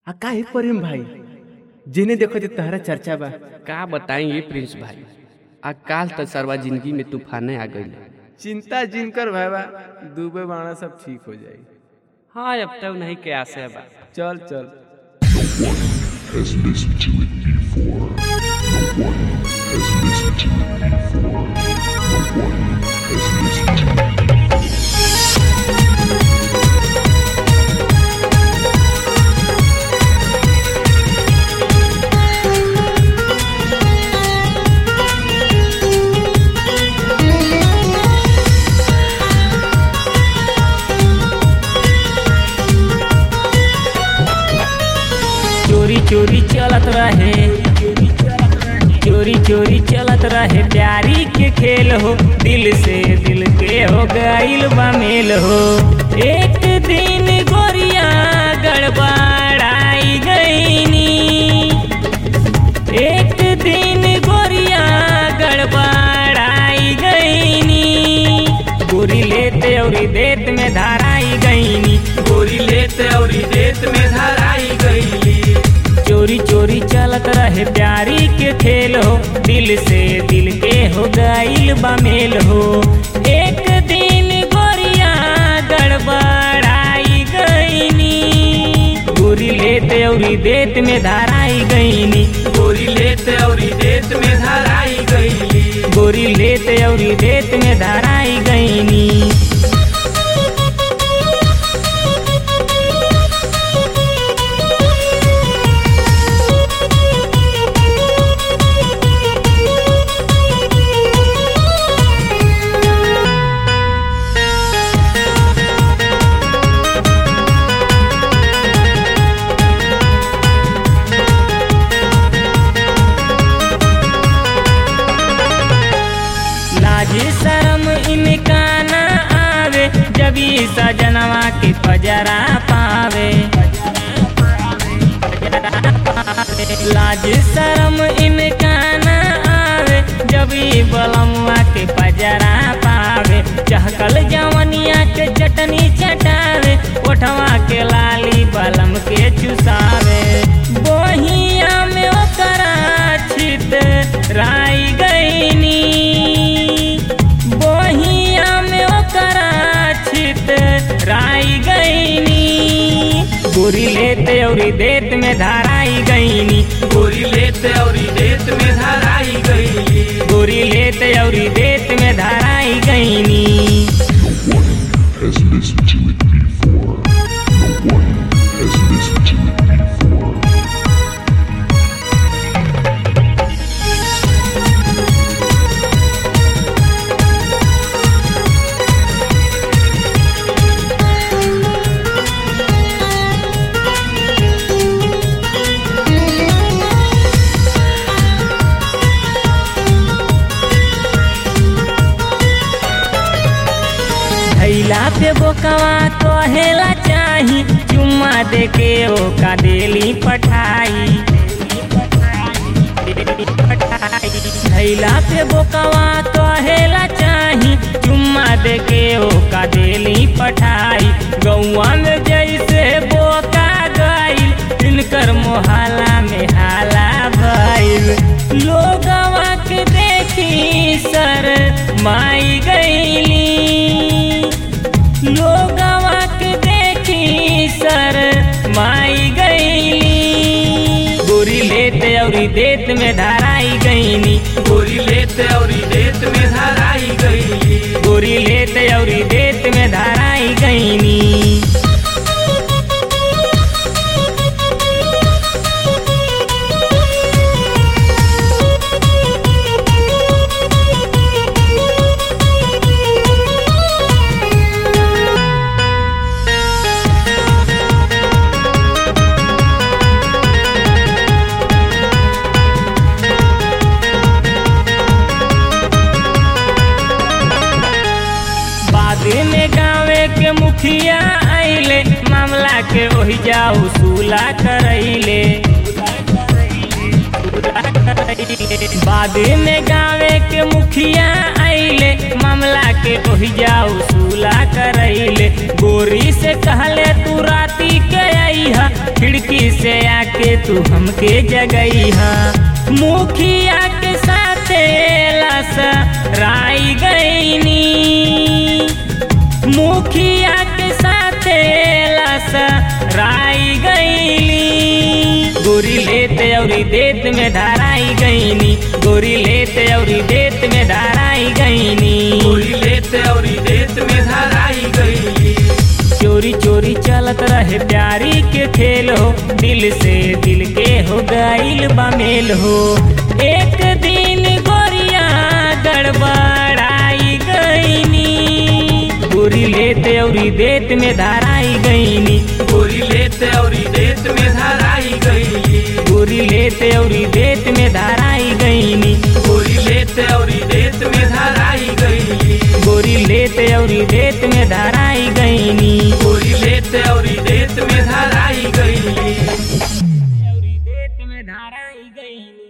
आ काहे प्रेम भाई जेने देखो जे तहरा चर्चा बा का बताई ये प्रिंस भाई आ काल तो सरवा जिंदगी में तूफाने आ गई चिंता जिनकर भाई बा डूबे बाणा सब ठीक हो जाई हाँ अब तक नहीं के आसे बा चल चल has listened to it before. No one has listened to it before. No one has listened to it. चोरी चोरी चलत रहे चोरी चोरी चलत रहे प्यारी के खेल हो दिल से दिल के हो गईल बा मेल हो एक दिन गोरिया गड़बड़ाई गईनी एक दिन गोरिया गड़बड़ाई गईनी गोरी लेते और देत में धाराई गईनी गोरी लेते और देत में धाराई गईली चोरी चोरी चलत रहे प्यारी के खेल हो दिल से दिल के हो गईल बा मेल हो एक दिन गोरिया गड़बड़ाई गईनी गोरी लेते और देत में धाराई गईनी गोरी लेते और देत में धाराई गईली गोरी लेते और देत में धाराई गईनी लाज शर्म इनका न आवे जब ई सजनवा के पजरा पावे लाज शर्म इनका न आवे जब ई बलमुआ के पजरा पावे चहकल जवनिया के चटनी चटावे ओठवा के लाली बलम के चुसावे बोहिया में ओकरा छित राई गईनी बोहिया में ओकरा छित राई गईनी गोरी लेते और देत में धाराई गईनी गोरी लेते और देत में धाराई गईली गोरी लेते और देत में धाराई गईनी No one has listened to it before. No one has listened to it before. धैला पे बोकवा कहेला चाही चुम्मा दे के ओका देली पठाई धैला पे बोकवा कहेला चाही चुम्मा दे के ओका देली पठाई गौआ में जैसे बोका गईल इनकर मोहल्ला में हाला भइल लोगवा के देखी सर माई गईली लोगवा के देखी सर माई गईली गोरी लेते और देत में धाराई गईनी गोरी लेते और देत में धाराई गईली गोरी लेते और देत में धाराई गईनी बाद में गाँवे के मुखिया आइले मामला के ओहि जाऊ सुला करैले बाद में गाँवे के मुखिया आइले मामला के ओहि जाऊ सुला करैले गोरी से कहले तू राती के आई जगैहा खिड़की से आके तू हमके जगैहा मुखिया के साथे लसा राई गईनी मुखिया के साथे लसा राई गईली गोरी लेते औरी देत में धाराई गईनी गोरी लेते औरी देत में धाराई गईनी गोरी लेते औरी देत में धराई गईली चोरी चोरी चलत रहे प्यारी के खेल हो दिल से दिल के हो गईल बमेल हो एक दिन गोरिया गड़बड़ाई गईनी गोरी लेते औरी देत में धाराई गईनी गोरी लेते औरी देत में धराई गईली गोरी लेते औरी देत में धाराई गईनी गोरी लेते औरी देत में धराई गईली गोरी लेते औरी देत में धाराई गईनी गोरी लेते औरी देत में धराई गईली औरी देत में धाराई गईनी